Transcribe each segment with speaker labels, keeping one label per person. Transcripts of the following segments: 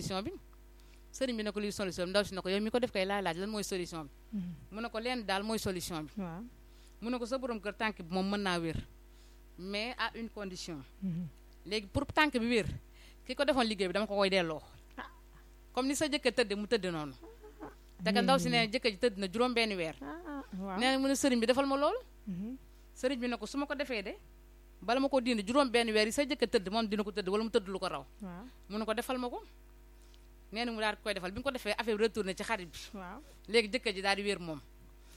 Speaker 1: solution bi sëriñ bi ne ko luy solution bi ndaw si ne ko yow mi ko def kay laay laaj lan mooy solution bi mu ne ko leen daal mooy solution bi
Speaker 2: waaw
Speaker 1: mu ne ko sa borom kër tànk bi moom mën naa wér mais à une condition léegi pour tànk bi wér ki ko defoon liggéey bi dama ko koy delloo comme ni sa jëkkër tëdde mu tëdd noonu te ka ndaw si nee na jëkkër ji tëdd na juróom benn weer
Speaker 2: ah waaw
Speaker 1: nee na mu ne sëriñ bi defal ma lool sëriñ bi ne ko su ma ko defee de bala ma ko dindi juróom benn weer yi sa jëkkër tëdd moom dina ko tëdd wala mu tëdd lu ko raw
Speaker 2: waaw
Speaker 1: mu ne ko defal ma ko nee na mu daal di koy defal bi nga ko defee affaire bi retourné ci xarit bi
Speaker 2: waaw
Speaker 1: léegi jëkkër ji daal di wér moom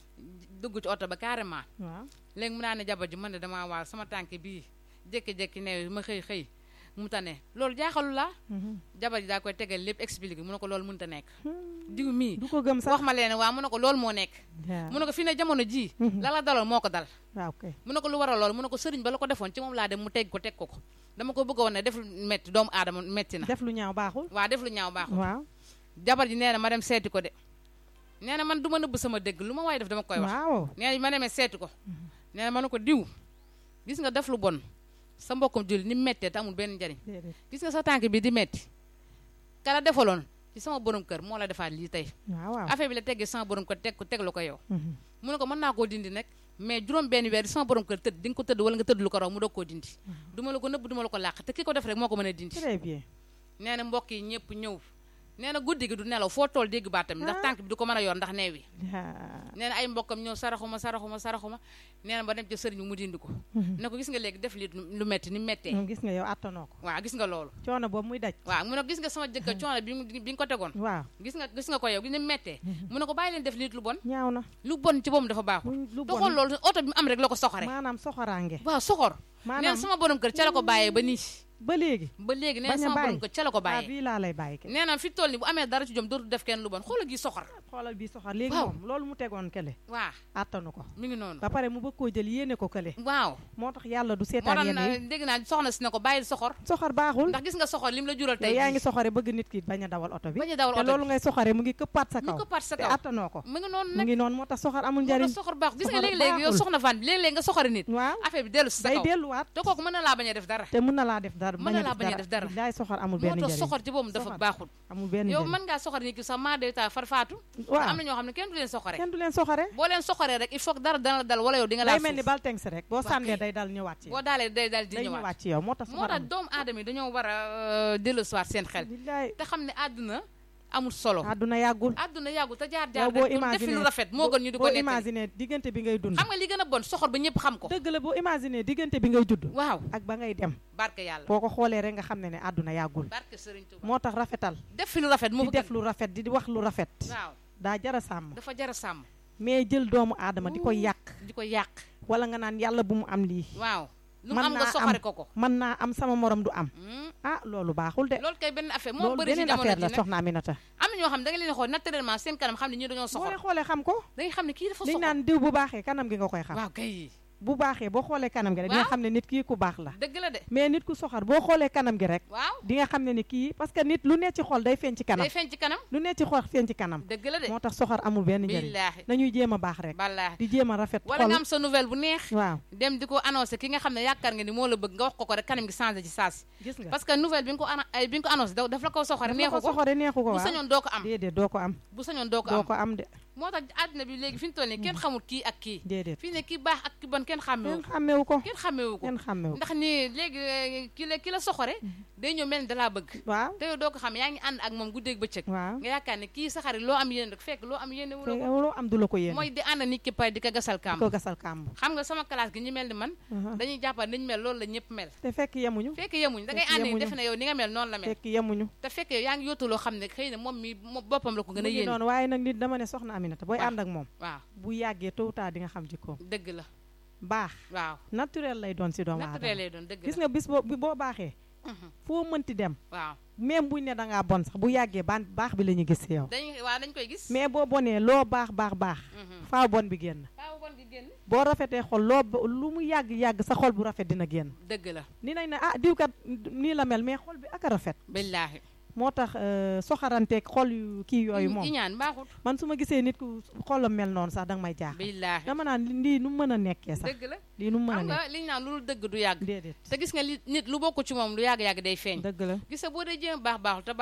Speaker 1: dugg ci oto ba carrément
Speaker 2: waaw
Speaker 1: léegi mu naa ne jabar ji man de damaa waar sama tànk bii jékki-jékki ne ma xëy xëy mu tane loolu jaaxalu la jabar ji daa koy tegal lépp expliqué mu ne ko loolu mënut a nekk diw mii
Speaker 2: du ko gëm sax
Speaker 1: wax ma leen waa mu ne ko loolu moo nekk mu ne ko fi ne jamono ji la la daloon moo ko dal
Speaker 2: waaw kay
Speaker 1: mu ne ko lu waral loolu mu ne ko sëriñ ba la ko defoon ci moom laa dem mu teg ko teg ko ko dama ko bëgg a woon ne def lu metti doomu aadama metti na
Speaker 2: def lu ñaaw baaxul
Speaker 1: waa def lu ñaaw baaxul
Speaker 2: waaw
Speaker 1: jabar ji nee na ma dem seeti ko de nee na man du ma nëbb sama dëgg lu ma waaye def dama koy wax
Speaker 2: waaw
Speaker 1: nee na ma demee seeti ko nee na ma ne ko diw gis nga def lu bon sa mbokkum julli ni mettee te amul benn njariñ
Speaker 2: déedéet
Speaker 1: gis nga sa tànk bi di metti kala defaloon ci sama borom kër moo la defaat lii tey
Speaker 2: waaw waaw
Speaker 1: affaire bi la teggee sama borom kër teg ko teg la ko yow mu ne ko mën naa koo dindi nag mais juróom benn weer sama borom kër tëdd di nga ko tëdd wala nga tëdd lu ko raw mu doog koo dindi du ma la ko nëbb du ma la ko làq te ki ko def rek moo ko mën a dindi
Speaker 2: très bien
Speaker 1: nee na mbokk yi ñëpp ñëw nee na guddi gi du nelaw foo tool dégg baatam ndax tànk bi du ko mën a yor ndax neew yi nee na ay mbokkam ñëw saraxuma saraxuma saraxuma nee na ba dem ca sëriñ bi mu dindi ko ne ko gis nga léegi def lii lu metti ni mettee
Speaker 2: moom gis nga yow attanoo ko
Speaker 1: waaw gis nga loolu
Speaker 2: coono boobu muy daj
Speaker 1: waaw mu ne ko gis nga sama jëkkër coono bi bi nga ko tegoon
Speaker 2: waaw
Speaker 1: gis nga gis nga ko yow gis ni mettee mu ne ko bàyyi leen def lii lu bon
Speaker 2: ñaaw na
Speaker 1: lu bon ci boobu dafa baaxul
Speaker 2: lu
Speaker 1: te xool loolu oto bi mu am rek la ko soxore
Speaker 2: maanaam soxoraange
Speaker 1: waaw soxor nee na
Speaker 2: maanaam
Speaker 1: sama borom kër ca la ko bàyyee ba nii
Speaker 2: ba léegi
Speaker 1: ba léegi nee na
Speaker 2: bañ a
Speaker 1: sama borom
Speaker 2: bàyyi
Speaker 1: kër ca la ko
Speaker 2: ah
Speaker 1: bàyyee
Speaker 2: bii laa lay bàyyi ke
Speaker 1: nee na fi toll ni bu amee dara ci jom dootu def kenn lu bon xoolal gi soxor
Speaker 2: xoolal bii soxor léegi
Speaker 1: Waaw.
Speaker 2: moom loolu mu tegoon kële
Speaker 1: waaw
Speaker 2: attanu ko
Speaker 1: mi ngi noonu
Speaker 2: ba pare mu bëgg koo jël yéene ko kële
Speaker 1: waaw
Speaker 2: moo tax yàlla du
Speaker 1: moo
Speaker 2: seetaan
Speaker 1: tax
Speaker 2: yenn
Speaker 1: na-
Speaker 2: yi
Speaker 1: dégg naa soxna si ne ko bàyyil soxor
Speaker 2: soxor baaxul
Speaker 1: ndax gis nga soxor lim la jural
Speaker 2: yow
Speaker 1: tey
Speaker 2: yaa
Speaker 1: jii.
Speaker 2: ngi soxore bëgg nit ki bañ a dawal oto bi
Speaker 1: bañ a dawal
Speaker 2: te
Speaker 1: oto
Speaker 2: loolu
Speaker 1: bi
Speaker 2: ngay soxore mu ngi këppaat sa
Speaker 1: mu
Speaker 2: kaw
Speaker 1: ko part sa
Speaker 2: te
Speaker 1: kaw
Speaker 2: attanoo ko
Speaker 1: mu ngi noonu
Speaker 2: mu
Speaker 1: nag
Speaker 2: ngi noonu moo tax soxor amul
Speaker 1: moo
Speaker 2: njariñ
Speaker 1: tax soxor baax gis nga
Speaker 2: soxor
Speaker 1: léegi-léegi yow
Speaker 2: baaxul.
Speaker 1: soxna fan léegi-léegi nga soxori nit
Speaker 2: waaw
Speaker 1: affaire bi dellu si sa
Speaker 2: day
Speaker 1: kaw
Speaker 2: delluwaat
Speaker 1: te kooku mën na laa bañ a def dara
Speaker 2: te mën na laa def dara
Speaker 1: Mën na laa bañ a def dara.
Speaker 2: billaay soxor amul
Speaker 1: moo
Speaker 2: benn
Speaker 1: tax
Speaker 2: njariñ
Speaker 1: soxor ci boobu dafa
Speaker 2: Soxor.
Speaker 1: baaxul
Speaker 2: amul benn
Speaker 1: yow
Speaker 2: njariñ
Speaker 1: mën ngaa soxor nit ki sax maa day taa farfaatu
Speaker 2: waaw
Speaker 1: am na ñoo xam ne kenn du leen soxore
Speaker 2: kenn du leen soxore
Speaker 1: boo leen soxoree rek il faut que dara dana la dal wala yow di nga
Speaker 2: day
Speaker 1: laal
Speaker 2: mel ni
Speaker 1: suuf
Speaker 2: bal teng si rek boo
Speaker 1: Waa
Speaker 2: sànnee
Speaker 1: kay.
Speaker 2: day dal ñëwaat ci yow
Speaker 1: boo daalee day dal di
Speaker 2: day
Speaker 1: ñëwaat
Speaker 2: ñëwaat ci yow moo tax
Speaker 1: moo
Speaker 2: soxor
Speaker 1: tax
Speaker 2: amul
Speaker 1: doomu aadama yi dañoo war a dellu siwaat seen xel
Speaker 2: billaay
Speaker 1: te xam ne àdduna amul solo
Speaker 2: àdduna yàggul
Speaker 1: àdduna yàggul te jaar
Speaker 2: yow
Speaker 1: jaar
Speaker 2: boo
Speaker 1: rek def fi lu
Speaker 2: imaginer
Speaker 1: rafet moo gën ñu di ko
Speaker 2: boo
Speaker 1: nettali
Speaker 2: imaginer diggante bi ngay dund
Speaker 1: xam nga li gën a bon soxor ba ñëpp xam ko
Speaker 2: dëgg la boo imaginer diggante bi ngay judd
Speaker 1: waaw
Speaker 2: ak ba ngay dem
Speaker 1: barke yàlla
Speaker 2: boo ko xoolee rek nga xam ne ne àdduna yàggul
Speaker 1: barke Sëriñ Tuuba
Speaker 2: moo tax rafetal
Speaker 1: def fi lu rafet moo
Speaker 2: di
Speaker 1: ko
Speaker 2: def
Speaker 1: gën
Speaker 2: lu rafet di wax lu rafet
Speaker 1: waaw
Speaker 2: daa jara sàmm
Speaker 1: dafa jar a sàmm
Speaker 2: mais jël doomu aadama di ko yàq
Speaker 1: di ko yàq
Speaker 2: wala nga naan yàlla bu mu am lii
Speaker 1: waaw lu mu
Speaker 2: Mën
Speaker 1: am nga
Speaker 2: naa
Speaker 1: soxore
Speaker 2: am.
Speaker 1: ko ko
Speaker 2: mën naa am sama morom du am
Speaker 1: Hmm.
Speaker 2: ah loolu baaxul de
Speaker 1: loolu kay benn affaire moo
Speaker 2: loolu
Speaker 1: bëri ci
Speaker 2: beneen
Speaker 1: jamono
Speaker 2: affaire
Speaker 1: ji
Speaker 2: la
Speaker 1: nag
Speaker 2: soxna Aminata
Speaker 1: am na ñoo xam ne da nga leen xool naturellement seen kanam xam ne ñii dañoo
Speaker 2: boo
Speaker 1: soxor
Speaker 2: leen xoolee xam ko
Speaker 1: da nga xam ne kii dafa
Speaker 2: liñ
Speaker 1: soxor
Speaker 2: naan diw bu baaxee kanam gi nga koy xam
Speaker 1: waaw kay
Speaker 2: bu baaxee boo xoolee kanam gi rek di nga
Speaker 1: Waaw.
Speaker 2: xam ne nit kii ku baax la
Speaker 1: dëgg la de
Speaker 2: mais nit ku soxor boo xoolee kanam gi rek
Speaker 1: waaw
Speaker 2: di nga xam ne ni kii parce que nit lu ne ci xol day feeñ ci kanam
Speaker 1: day feeñ ci kanam
Speaker 2: lu ne ci xol feeñ ci kanam
Speaker 1: dëgg la de
Speaker 2: moo tax soxor amul benn njëriñ
Speaker 1: billaahi
Speaker 2: nañuy jéem a baax rek
Speaker 1: ballaahi
Speaker 2: di jéem a rafet
Speaker 1: wala
Speaker 2: xol
Speaker 1: nga am sa nouvelle bu neex
Speaker 2: waaw
Speaker 1: dem di ko annoncé ki nga xam ne yaakaar nga ni moo la bëgg nga wax ko ko rek kanam gi changé ci saasi
Speaker 2: gis nga
Speaker 1: parce que nouvelle bi nga ko ana ay bi nga ko annoncé da- daf la ko soxore
Speaker 2: dafa
Speaker 1: neexu
Speaker 2: ko
Speaker 1: ko
Speaker 2: soxore neexu ko
Speaker 1: bu
Speaker 2: waaw
Speaker 1: sañoon doo ko am
Speaker 2: déedéet doo ko am
Speaker 1: bu sañoon doo ko
Speaker 2: doo
Speaker 1: am
Speaker 2: ko am de
Speaker 1: moo tax àddina bi léegi fi ñu toll nii kenn xamul kii ak kii
Speaker 2: déedéet
Speaker 1: fii ne kii baax ak ki bon kenn xàmmewu
Speaker 2: kenn
Speaker 1: ko
Speaker 2: xàmmewu ko
Speaker 1: kenn xàmmewu ko
Speaker 2: kenn xàmmewu ko
Speaker 1: ndax ni léegi eh, ki la ki la soxore day ñëw mel ni dalaa bëgg
Speaker 2: waaw
Speaker 1: te yow doo ko xam yaa ngi ànd ak moom guddeeg bëccëg
Speaker 2: waaw
Speaker 1: nga yaakaar ne kii sa xarit loo am yéene rek fekk loo am yéene wu la
Speaker 2: te
Speaker 1: ko
Speaker 2: loo am du la ko yéene
Speaker 1: mooy di ànd nit ki pay di ko gasal
Speaker 2: di
Speaker 1: kàmb
Speaker 2: ko gasal kàmb
Speaker 1: xam nga sama classe gi ñu mel ni man
Speaker 2: Aha.
Speaker 1: dañuy jàppal niñ mel loolu la ñëpp mel
Speaker 2: te fekk yemuñu
Speaker 1: fekk yemuñ da ngay
Speaker 2: Fekk
Speaker 1: ànd
Speaker 2: yemuñu.
Speaker 1: defe ne yow ni nga mel noonu la mel
Speaker 2: fekk yemuñu
Speaker 1: te fekk yow yaa ngi yóotu loo xam ne xëy na moom mi moom boppam la ko gën
Speaker 2: mu
Speaker 1: a
Speaker 2: ngi
Speaker 1: yéene
Speaker 2: noonu waaye nag nit dama ne soxna Aminata booy
Speaker 1: Waaw.
Speaker 2: ànd ak moom
Speaker 1: waaw
Speaker 2: bu yàggee tôt ou tard di nga xam jikkoom
Speaker 1: dëgg la
Speaker 2: baax
Speaker 1: waaw
Speaker 2: naturel lay doon si doomu
Speaker 1: naturel
Speaker 2: aadama
Speaker 1: lay doon dëgg
Speaker 2: gis
Speaker 1: la
Speaker 2: nga bis boo bi boo baaxee
Speaker 1: Mhm.
Speaker 2: foo mënti dem
Speaker 1: waaw
Speaker 2: même buñ ne da ngaa bon sax bu yàggee ban baax bi la ñu gis si yow
Speaker 1: dañ waaw dañ koy gis
Speaker 2: mais boo bonee loo baax baax baax
Speaker 1: Mhm.
Speaker 2: faaw bon bi génn
Speaker 1: faaw bon gi génn
Speaker 2: boo rafetee xol loo bo- lu mu yàgg yàgg sa xol bu rafet dina génn
Speaker 1: dëgg la
Speaker 2: ni nañ ne ah diw kat nii la mel mais xol bi ak a rafet
Speaker 1: billaahi
Speaker 2: moo tax euh, soxaranteeg xol yu kii yooyu moom
Speaker 1: iñaan baaxut
Speaker 2: man su ma gisee nit ku xolam mel noonu sax danga may jaaxal
Speaker 1: billaahi
Speaker 2: dama naan lii nu mu mën a nekkee sax
Speaker 1: dëgg la
Speaker 2: lii nu mu mën a
Speaker 1: xam
Speaker 2: nekk
Speaker 1: nga liñ naan lu dëgg du yàgg
Speaker 2: déedéet
Speaker 1: te gis nga li nit lu bokk ci moom lu yàgg-yàgg day feeñ
Speaker 2: dëgg la
Speaker 1: gis nga boo dee jéem baax baaxul te baaxoo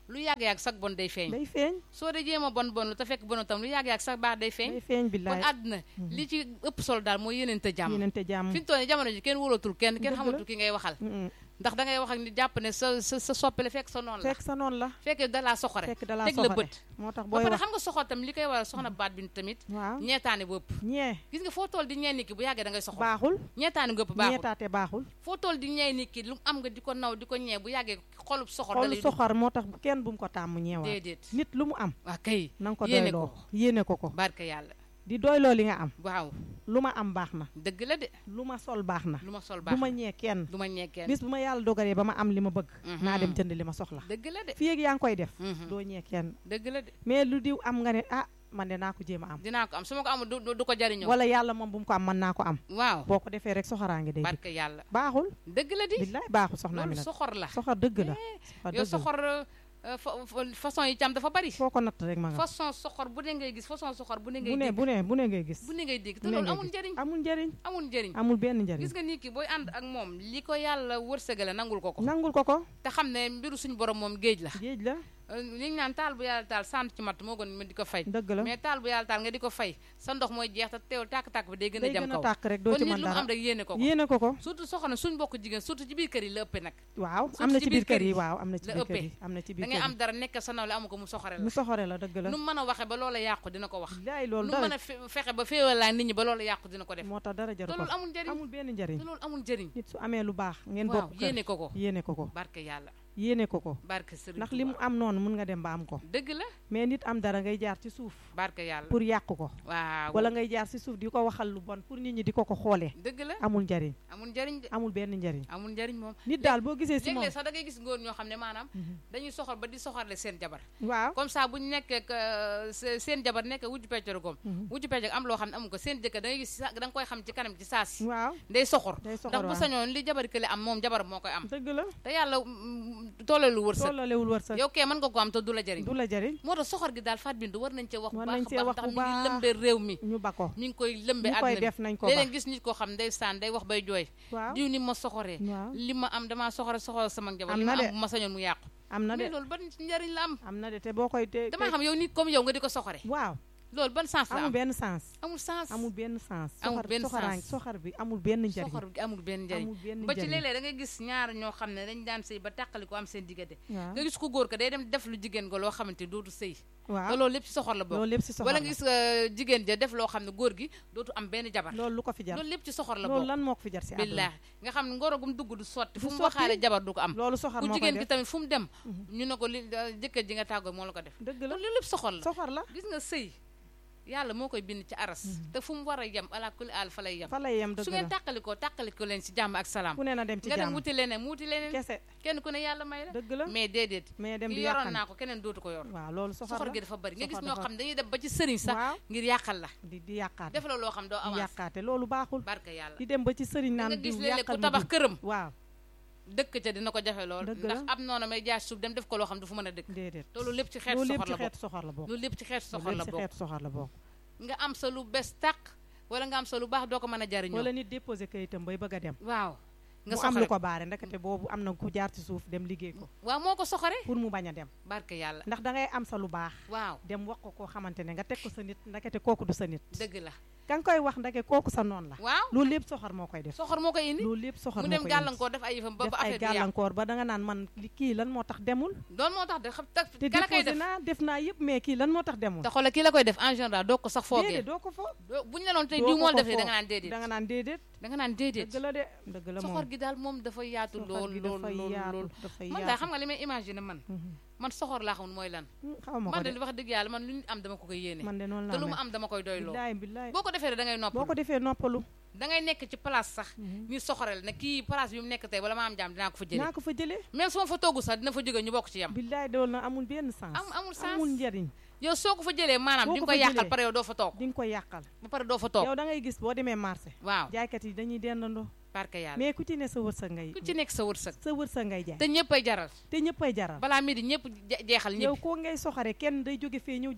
Speaker 1: lu yàgg-yàgg sax bon day feeñ
Speaker 2: day feeñ
Speaker 1: soo dee jéem a bon bon lu te fekk bon tam lu yàgg-yàgg sax baax day feeñ
Speaker 2: day feeñ
Speaker 1: kon
Speaker 2: billaay
Speaker 1: àdduna li ci ëpp solo daal mooy yéeneente jàmm
Speaker 2: yéenante jàmm
Speaker 1: fi ñu toll nii jamono ji kenn wóolatul kenn kenn
Speaker 2: Dëgg la.
Speaker 1: xamatul ki ngay waxal
Speaker 2: Mm,
Speaker 1: ndax da ngay wax ak ni jàpp ne sa sa sa soppele fekk sa noonu la
Speaker 2: fekk sa noonu la
Speaker 1: fekk da laa soxore
Speaker 2: fekk dalaa
Speaker 1: teg la
Speaker 2: soxore
Speaker 1: bët
Speaker 2: moo tax
Speaker 1: ba
Speaker 2: booy
Speaker 1: pare
Speaker 2: wax
Speaker 1: xam nga soxor tam li koy waral soxna baat bi tamit
Speaker 2: waaw
Speaker 1: ñeetaane bu ëpp
Speaker 2: ñee
Speaker 1: gis nga foo toll di ñee nit ki bu yàggee da ngay soxor
Speaker 2: baaxul
Speaker 1: ñeetaane gu ëpp baaxul
Speaker 2: ñeetaate baaxul
Speaker 1: foo toll di ñee nit ki lu mu am nga di ko naw di ko ñee bu yàggee xolub soxor da
Speaker 2: xool
Speaker 1: lay dugg
Speaker 2: soxor moo tax kenn bu mu ko tàmm ñeewaat
Speaker 1: déedéet
Speaker 2: nit lu mu am
Speaker 1: waa kay
Speaker 2: na nga ko
Speaker 1: Yéene
Speaker 2: doyloo
Speaker 1: ko.
Speaker 2: yéene ko ko
Speaker 1: barke yàlla
Speaker 2: di doyloo li nga am
Speaker 1: waaw
Speaker 2: lu ma am baax na
Speaker 1: dëgg la de
Speaker 2: lu ma sol baax na
Speaker 1: lu ma sol
Speaker 2: du
Speaker 1: baax
Speaker 2: ma ñee kenn
Speaker 1: du ma ñee kenn
Speaker 2: bis bu ma yàlla dogalee ba ma am li ma bëgg
Speaker 1: Mhm.
Speaker 2: naa dem jënd li ma soxla
Speaker 1: dëgg la de
Speaker 2: fii ak yaa ngi koy def
Speaker 1: Mhm.
Speaker 2: doo ñee kenn
Speaker 1: dëgg la de
Speaker 2: mais lu diw am nga ne ah man de naa ko jéem a am
Speaker 1: dinaa ko am su ma ko amul du du- du ko jariñoo
Speaker 2: wala yàlla moom bu mu ko am mën naa ko am
Speaker 1: waaw
Speaker 2: boo ko defee rek soxoraange day dikk
Speaker 1: barke yàlla
Speaker 2: baaxul
Speaker 1: dëgg la di
Speaker 2: billaay baaxul soxna
Speaker 1: loolu
Speaker 2: mi nag
Speaker 1: soxor la
Speaker 2: soxor dëgg la soxor
Speaker 1: yow
Speaker 2: dëgg la
Speaker 1: soxor euh, fa- fa- façon yi cam dafa bari
Speaker 2: foo ko natt rek ma nga
Speaker 1: façon soxor bu ne ngay gis façon soxor bu ne ngay
Speaker 2: bu ne
Speaker 1: dégg
Speaker 2: bu ne bu ne ngay gis
Speaker 1: bu ne ngay dégg te
Speaker 2: bu ne
Speaker 1: loolu
Speaker 2: ngay
Speaker 1: amul
Speaker 2: gis.
Speaker 1: njëriñ
Speaker 2: amul njëriñ
Speaker 1: amul njëriñ
Speaker 2: amul benn njëriñ
Speaker 1: gis nga nit ki booy ànd ak moom li ko yàlla wërsëgale nangul ko ko
Speaker 2: nangul ko ko
Speaker 1: te xam ne mbiru suñu borom moom géej la
Speaker 2: géej la
Speaker 1: Euh, li ñu naan taal bu yàlla taal sant ci matt moo gën ma di ko fay
Speaker 2: dëgg la
Speaker 1: mais taal bu yàlla taal nga di ko fay sa ndox mooy jeex te teewul tàkk-tàkk bi day gën a
Speaker 2: day
Speaker 1: jëm
Speaker 2: gën a
Speaker 1: kaw
Speaker 2: tàkk rek doo
Speaker 1: kon
Speaker 2: ci
Speaker 1: nit
Speaker 2: mën
Speaker 1: lu mu
Speaker 2: dara
Speaker 1: am rek yéene ko ko
Speaker 2: yéene ko ko
Speaker 1: surtout soxna suñ bokk jigéen surtout ci biir kër yi la ëppee nag
Speaker 2: waaw
Speaker 1: surtout
Speaker 2: am na
Speaker 1: ci
Speaker 2: ci
Speaker 1: biir
Speaker 2: biir kër
Speaker 1: kër
Speaker 2: yi
Speaker 1: yi
Speaker 2: waaw am na ci
Speaker 1: la
Speaker 2: biir kër
Speaker 1: ëppee.
Speaker 2: yi am na ci
Speaker 1: da
Speaker 2: biir
Speaker 1: ngay
Speaker 2: kër
Speaker 1: am
Speaker 2: yi
Speaker 1: dara nekk sa nawle amu ko mu soxore la
Speaker 2: mu soxore la dëgg la
Speaker 1: nu mu mën a waxe ba loola yàqu dina ko wax
Speaker 2: laay
Speaker 1: nu
Speaker 2: loolu
Speaker 1: mu
Speaker 2: dara
Speaker 1: mën a fe- fexe ba féewalaa nit ñi ba loola yàqu dina ko def
Speaker 2: moo tax dara
Speaker 1: te
Speaker 2: jaru ko
Speaker 1: loolu amul njëriñ
Speaker 2: amul benn njëriñ
Speaker 1: te loolu amul njëriñ
Speaker 2: nit su amee lu baax ngeen
Speaker 1: waaw
Speaker 2: bokk kër
Speaker 1: yéene ko ko
Speaker 2: yéene ko ko
Speaker 1: barke yàlla
Speaker 2: yéene ko ko
Speaker 1: barke sëriñ
Speaker 2: ndax li mu
Speaker 1: Tuubaa.
Speaker 2: am noonu mun nga dem ba am ko
Speaker 1: dëgg la
Speaker 2: mais nit am dara ngay jaar ci suuf
Speaker 1: barke yàlla
Speaker 2: pour yàq ko
Speaker 1: waaw
Speaker 2: wala ngay jaar ci suuf di ko waxal lu bon pour nit ñi di ko ko xoolee
Speaker 1: dëgg la
Speaker 2: amul njëriñ
Speaker 1: amul njëriñ de
Speaker 2: amul benn njëriñ
Speaker 1: amul njëriñ moom
Speaker 2: nit daal boo gisee ci moom
Speaker 1: léeg-léeg sax da ngay gis góor ñoo xam ne maanaam
Speaker 2: Mhm.
Speaker 1: dañuy soxor ba di soxorle seen jabar
Speaker 2: waaw
Speaker 1: comme ça bu ñu nekkee ak, euh, se- seen jabar nekk wujju peccor goom
Speaker 2: Mhm.
Speaker 1: wujju peccor am loo xam ne amu ko seen jëkkër da ngay gis sa- da nga koy xam ci kanam ci saasi
Speaker 2: waaw
Speaker 1: day soxor
Speaker 2: day soxor
Speaker 1: ndax bu
Speaker 2: waaw
Speaker 1: sañoon li jabar kële am moom jabar moo koy am
Speaker 2: dëgg la
Speaker 1: te yàlla mm, tollalu wërsëg
Speaker 2: tollalewul wërsëg
Speaker 1: yow kee mën nga ko am te du la jëriñ
Speaker 2: du la jëriñ
Speaker 1: moo tax soxor gi daal faat bindu war nañ cee wax bu
Speaker 2: War
Speaker 1: baax
Speaker 2: nañ
Speaker 1: a
Speaker 2: cee
Speaker 1: baax
Speaker 2: wax
Speaker 1: ndax
Speaker 2: bu
Speaker 1: mi ngi
Speaker 2: baax.
Speaker 1: lëmbee réew mi
Speaker 2: ñu ba ko
Speaker 1: mi ngi koy lëmbee
Speaker 2: ñu koy
Speaker 1: àdduna
Speaker 2: def
Speaker 1: bi
Speaker 2: nañ ko
Speaker 1: léeg-léeg
Speaker 2: ba
Speaker 1: gis nit koo xam ndeysaan day wax bay jooy
Speaker 2: waaw
Speaker 1: diw ni ma soxoree
Speaker 2: waaw
Speaker 1: li ma am damaa soxore soxore sama njaboot
Speaker 2: Am
Speaker 1: li
Speaker 2: na
Speaker 1: ma
Speaker 2: de.
Speaker 1: am bu ma sañoon mu yàqu
Speaker 2: am na
Speaker 1: mais
Speaker 2: de
Speaker 1: loolu ban njariñ la am
Speaker 2: am na de te boo koy te
Speaker 1: damaa
Speaker 2: te-
Speaker 1: xam yow nit comme yow nga di ko soxore
Speaker 2: waaw
Speaker 1: loolu ban sens la
Speaker 2: amul
Speaker 1: am
Speaker 2: benn sens
Speaker 1: amul sens
Speaker 2: amul benn sens
Speaker 1: Amul
Speaker 2: soxor
Speaker 1: benn
Speaker 2: soxoraan
Speaker 1: sens.
Speaker 2: soxor bi amul benn njëriñ
Speaker 1: soxor gi amul benn njariñ
Speaker 2: amul benn
Speaker 1: ba ci
Speaker 2: njëriñ
Speaker 1: léeg-léeg da ngay gis ñaar ñoo xam ne dañ daan sëy ba tàqali ko am seen diggante
Speaker 2: waaw
Speaker 1: nga gis ku góor ko day dem def lu jigéen ko loo xamante ni dootu sëy te
Speaker 2: waaw
Speaker 1: loolu lépp ci soxor la bokk
Speaker 2: loolu lépp si soxor
Speaker 1: wala
Speaker 2: la
Speaker 1: nga gis euh, jigéen ja def loo xam ne góor gi dootu am benn jabar
Speaker 2: loolu lu ko fi jar
Speaker 1: loolu lépp ci soxor la
Speaker 2: loolu
Speaker 1: bokk
Speaker 2: lan moo ko fi jar si àdduna
Speaker 1: billaahi nga xam ne ngoro gum dugg du sotti fu
Speaker 2: Du
Speaker 1: mu
Speaker 2: sotti.
Speaker 1: waxaale jabar du ko am
Speaker 2: loolu soxor
Speaker 1: ku
Speaker 2: moo koy
Speaker 1: jigéen gi
Speaker 2: def
Speaker 1: tamit fu mu dem ñu ne ko li euh, jëkkër ji nga tàggoo moo la ko def
Speaker 2: dëgg la
Speaker 1: loolu lépp soxor la
Speaker 2: soxor la
Speaker 1: gis nga sëy yàlla moo koy bind ci aras te fu mu war a yem ala kulli aal fa lay yem
Speaker 2: fa lay yem
Speaker 1: su
Speaker 2: dëgg
Speaker 1: ngeen
Speaker 2: la
Speaker 1: tàqalikoo tàqalikoo leen ci jàmm ak salaam
Speaker 2: ku ne na dem ci
Speaker 1: nga dem
Speaker 2: jàmm
Speaker 1: wuti leneen mu wuti leneen
Speaker 2: kese
Speaker 1: kenn ku ne yàlla may la
Speaker 2: dëgg la
Speaker 1: mais déedéet
Speaker 2: mais dem
Speaker 1: ki
Speaker 2: di
Speaker 1: yoroon
Speaker 2: yàqan
Speaker 1: naa ko keneen dootu ko yor
Speaker 2: waaw loolu soxor
Speaker 1: soxor
Speaker 2: la
Speaker 1: gi dafa bari nga gis
Speaker 2: soxor
Speaker 1: ñoo
Speaker 2: dafa-
Speaker 1: xam dañuy dem ba ci sëriñ sax
Speaker 2: waaw
Speaker 1: ngir yàqal la
Speaker 2: di di yàqaate
Speaker 1: def la loo xam doo
Speaker 2: di
Speaker 1: avance
Speaker 2: yàqaate loolu baaxul
Speaker 1: barke yàlla
Speaker 2: di dem ba ci sëriñ
Speaker 1: da
Speaker 2: naan
Speaker 1: nga gis
Speaker 2: diw
Speaker 1: léeg-léeg ku
Speaker 2: yàqal ma
Speaker 1: tabax
Speaker 2: diw
Speaker 1: këram
Speaker 2: waaw
Speaker 1: dëkk ca dina ko jafe lool
Speaker 2: Dëgg
Speaker 1: ndax
Speaker 2: la.
Speaker 1: am noonu may jaay suuf dem def ko loo xam du fu mën a dëkk
Speaker 2: déedéet
Speaker 1: te loolu lépp ci xeetu
Speaker 2: loolu lépp
Speaker 1: soxor
Speaker 2: ci
Speaker 1: la bokk
Speaker 2: xeetu soxor la bokk
Speaker 1: loolu lépp ci xeetu soxor
Speaker 2: loolu
Speaker 1: la
Speaker 2: lépp ci
Speaker 1: bokk
Speaker 2: xeetu soxor la bokk
Speaker 1: nga am sa lu bees tàq wala nga am sa lu baax doo ko mën a jariñoo
Speaker 2: wala nit déposé kayitam bay bëgg a dem
Speaker 1: waaw nga
Speaker 2: mu am lu
Speaker 1: soxore
Speaker 2: ko baare ndekete boobu am na ku jaar ci suuf dem liggéey ko
Speaker 1: waaw moo ko soxore
Speaker 2: pour mu bañ a dem
Speaker 1: barke yàlla
Speaker 2: ndax da ngay am sa lu baax
Speaker 1: waaw
Speaker 2: dem wax ko koo xamante ne nga teg ko sa nit ndekete kooku du sa nit
Speaker 1: dëgg la
Speaker 2: ka nga koy wax ndeke kooku sa noonu la
Speaker 1: waaw
Speaker 2: loolu lépp soxor moo koy def
Speaker 1: soxor moo koy indi
Speaker 2: loolu lépp soxor
Speaker 1: mu
Speaker 2: moo
Speaker 1: dem
Speaker 2: koy
Speaker 1: gàllankoor def ay yëfam ba
Speaker 2: def
Speaker 1: ba
Speaker 2: ay
Speaker 1: affaire bi yàqu
Speaker 2: gàllankoor ba da nga naan man li kii lan moo tax demul
Speaker 1: doon moo tax de xam te
Speaker 2: te
Speaker 1: kala koy
Speaker 2: déposé
Speaker 1: def
Speaker 2: naa def naa yëpp mais kii lan moo tax demul
Speaker 1: te xoolal kii la koy def en général doo ko sax foogee
Speaker 2: déedéet doo ko fo
Speaker 1: doo bu ñu la doon tey
Speaker 2: doo
Speaker 1: diw
Speaker 2: ko
Speaker 1: moo
Speaker 2: ko
Speaker 1: def da
Speaker 2: foog.
Speaker 1: nga naan déedéet
Speaker 2: da nga naan déedéet
Speaker 1: da nga naan déedéet
Speaker 2: dëgg la de dëgg la moom
Speaker 1: soxor gi daal moom dafa yaatu
Speaker 2: soxor
Speaker 1: lool
Speaker 2: gi
Speaker 1: lool
Speaker 2: dafay
Speaker 1: lool
Speaker 2: yaatu
Speaker 1: lool
Speaker 2: dafay
Speaker 1: man
Speaker 2: yaatu
Speaker 1: daal xam nga li may imaginer man
Speaker 2: Mhm.
Speaker 1: man soxor laa xamul mooy lan
Speaker 2: Hmm, xaw ma ko
Speaker 1: man de
Speaker 2: de
Speaker 1: li wax dëgg yàlla man lu ñu am dama ko koy yéene
Speaker 2: man de noonu
Speaker 1: te
Speaker 2: laa
Speaker 1: lu mu
Speaker 2: mel
Speaker 1: am dama koy doyloo
Speaker 2: billaay billaay
Speaker 1: boo ko defee rek da ngay
Speaker 2: boo ko
Speaker 1: noppal
Speaker 2: defee noppalu
Speaker 1: da ngay nekk ci place sax
Speaker 2: Mhm.
Speaker 1: ñu soxorel ne kii place bi mu nekk tey wala ma am jaam dinaa ko fa jëlee
Speaker 2: naa ko fa jëlee
Speaker 1: même su ma fa toogu sax dina fa jóge ñu bokk ci yam
Speaker 2: billaay dool na amul benn sens
Speaker 1: am amul sens
Speaker 2: amul njariñ
Speaker 1: yow soo ko fa jëlee maanaam
Speaker 2: Boo
Speaker 1: di
Speaker 2: ko
Speaker 1: nga koy
Speaker 2: fa
Speaker 1: yàqal
Speaker 2: jëlee.
Speaker 1: pare yow doo fa toog
Speaker 2: di nga koy yàqal
Speaker 1: ba pare doo fa toog
Speaker 2: yow da ngay gis boo demee marché
Speaker 1: waaw
Speaker 2: jaaykat yi dañuy dendandoo
Speaker 1: barke yàlla
Speaker 2: mais ku ci ne sa wërsëg ngay
Speaker 1: ku ci nekk sa wërsëg
Speaker 2: sa wërsëg ngay jaay
Speaker 1: te ñëpp ay jaral
Speaker 2: te ñëppay jaral
Speaker 1: balaa midi ñëpp je- jeexal
Speaker 2: yow
Speaker 1: ñëpp
Speaker 2: koo ngay soxare kenn day jóge fee ñëw jënd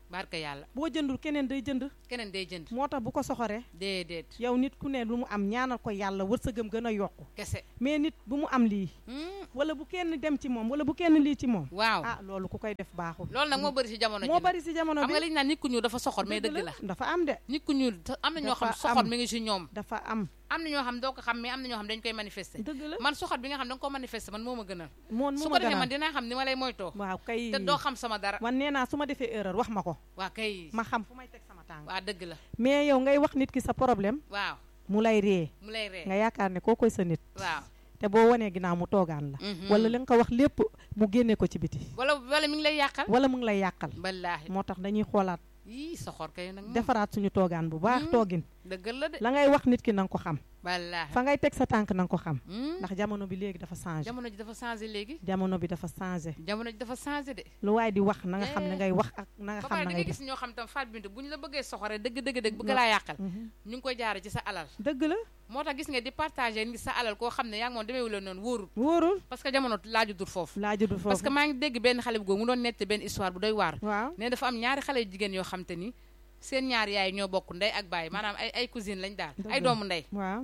Speaker 1: barka yàlla
Speaker 2: boo jëndul keneen day jënd
Speaker 1: keneen day jënd
Speaker 2: moo tax bu ko soxoree
Speaker 1: déedéet
Speaker 2: yow nit ku ne lu mu am ñaanal ko yàlla wërsëgam gën a yokku
Speaker 1: kese
Speaker 2: mais nit bu mu am lii
Speaker 1: Hmm,
Speaker 2: wala bu kenn dem ci moom wala bu kenn lii ci moom
Speaker 1: waaw
Speaker 2: ah loolu ku koy def baaxul
Speaker 1: loolu nag moo bëri si jamono ji
Speaker 2: moo
Speaker 1: nag.
Speaker 2: bari si jamono
Speaker 1: xam
Speaker 2: bi
Speaker 1: nga li ñu naan nit ku ñuul dafa soxor mais
Speaker 2: dëgg
Speaker 1: dëgg la
Speaker 2: dafa am de
Speaker 1: nit ku ñuul te am na ñoo xam
Speaker 2: Dafa
Speaker 1: soxor
Speaker 2: am.
Speaker 1: mi ngi si ñoom
Speaker 2: dafa am
Speaker 1: am na ñoo xam doo ko xam mais am na ñoo xam dañ koy manifester
Speaker 2: dëgg la
Speaker 1: man soxor bi nga xam da nga ko manifester man moo ma gënal
Speaker 2: moon
Speaker 1: su
Speaker 2: mu
Speaker 1: ko
Speaker 2: ma
Speaker 1: defee man
Speaker 2: gënal
Speaker 1: dinaa xam ni ma lay moytoo
Speaker 2: waaw kay
Speaker 1: te doo xam sama dara
Speaker 2: man nee naa su ma defee erreur wax ma ko
Speaker 1: waa kay
Speaker 2: ma xam fu may teg sama tànk
Speaker 1: waa dëgg la
Speaker 2: mais yow ngay wax nit ki sa problème
Speaker 1: waaw
Speaker 2: mu lay ree
Speaker 1: mu lay ree
Speaker 2: nga yaakaar ne koo koy sa nit
Speaker 1: waaw
Speaker 2: te boo wanee ginnaaw mu toogaan la
Speaker 1: Mhm.
Speaker 2: wala li nga ko wax lépp mu génne ko ci biti
Speaker 1: wala wala mi ngi lay yàqal
Speaker 2: wala mu ngi lay yàqal
Speaker 1: wallaahi
Speaker 2: moo tax dañuy xoolaat
Speaker 1: yii soxor kay nag moom
Speaker 2: defaraat suñu toogaan bu baax
Speaker 1: Mhm.
Speaker 2: toogin
Speaker 1: dëggal la de
Speaker 2: la ngay wax nit ki na nga ko xam
Speaker 1: wallaahi
Speaker 2: fa ngay teg sa tànk na nga ko xam
Speaker 1: Hmm,
Speaker 2: ndax jamono bi léegi dafa changé
Speaker 1: jamono ji dafa changé léegi
Speaker 2: jamono bi dafa changé
Speaker 1: jamono ji dafa changé de
Speaker 2: lu waaye di wax na nga xam ne
Speaker 1: Eh.
Speaker 2: ngay wax ak na nga
Speaker 1: ba
Speaker 2: xam
Speaker 1: pare
Speaker 2: na
Speaker 1: da
Speaker 2: ngay
Speaker 1: ngay
Speaker 2: def
Speaker 1: gis ñoo xam tam faat bintu bu ñu la bëggee soxore dëgg dëgg dëgg bëgg
Speaker 2: No.
Speaker 1: laa yàqal
Speaker 2: Mhm.
Speaker 1: ñu ngi koy jaare ci sa alal
Speaker 2: dëgg la
Speaker 1: moo tax gis nga di partager ni sa alal koo xam ne yaa ngi moom demeewu la noonu wóorul
Speaker 2: wóorul
Speaker 1: parce que jamono laaju dur foofu
Speaker 2: laaju du
Speaker 1: parce que
Speaker 2: foofu
Speaker 1: maa ngi dégg benn xale bu góor mu doon nett benn histoire bu doy waar
Speaker 2: waaw
Speaker 1: ne dafa am ñaari xale yu jigéen yoo xam te ni seen ñaari yaay ñoo bokk ndey ak baay maanaam ay ay cousine lañ daal
Speaker 2: Dëgg
Speaker 1: ay
Speaker 2: la.
Speaker 1: doomu ndey
Speaker 2: waaw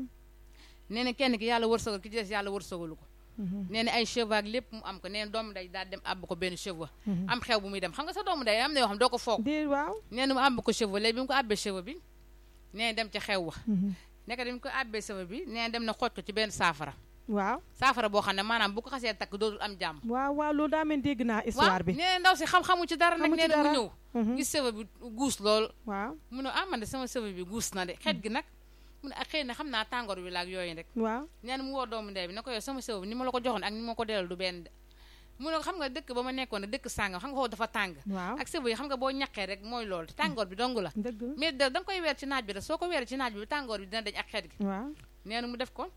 Speaker 1: nee na kenn ki yàlla wërsëgal ki ci des yàlla wërsëgalu ko
Speaker 2: Mhm.
Speaker 1: nee na ay cheveux ak lépp mu am ko nee na doomu ndey daal dem àbb ko benn cheveux
Speaker 2: Mhm.
Speaker 1: am xew bu muy dem xam nga sa doomu ndey am na yoo xam doo ko foog
Speaker 2: déet waaw
Speaker 1: nee na mu àbb ko cheveux léegi bi mu ko àbbee cheveux bi nee na dem ca xew wa
Speaker 2: Mhm.
Speaker 1: nekk dañ ko àbbee cheveux bi nee na dem na xooj ko ci benn saafara
Speaker 2: waaw
Speaker 1: saafara boo xam ne maanaam bu ko xasee takk dootul am jàmm
Speaker 2: waaw waaw loolu daa mel dégg naa histoire bi
Speaker 1: nee na ndaw si xam-xamu ci dara nag
Speaker 2: Xamu ci
Speaker 1: nee na mu
Speaker 2: dara.
Speaker 1: ñëw
Speaker 2: Mhm.
Speaker 1: gis cheveux bi guus lool
Speaker 2: waaw
Speaker 1: mu ne ah man de sama cheveux bi guus na de xeet gi nag mu ne ak xëy na xam naa tàngoor bi la ak yooyu rek
Speaker 2: waaw
Speaker 1: nee na mu woo doomu ndey bi ne ko yow sama cheveux bi ni ma la ko joxoon ak ni ma ko delal du benn de mu ne ko xam nga dëkk ba ma nekkoon ne dëkk sàngam xam nga foofu dafa tàng
Speaker 2: waaw
Speaker 1: ak cheveux yi xam nga boo ñaqee rek mooy loolu te tàngoor bi dong la
Speaker 2: dëgg
Speaker 1: mais da da nga koy weer ci naaj bi rek soo ko weer ci naaj bi tàngoor bi dina dañ ak xeet gi
Speaker 2: waaw
Speaker 1: nee na mu def ko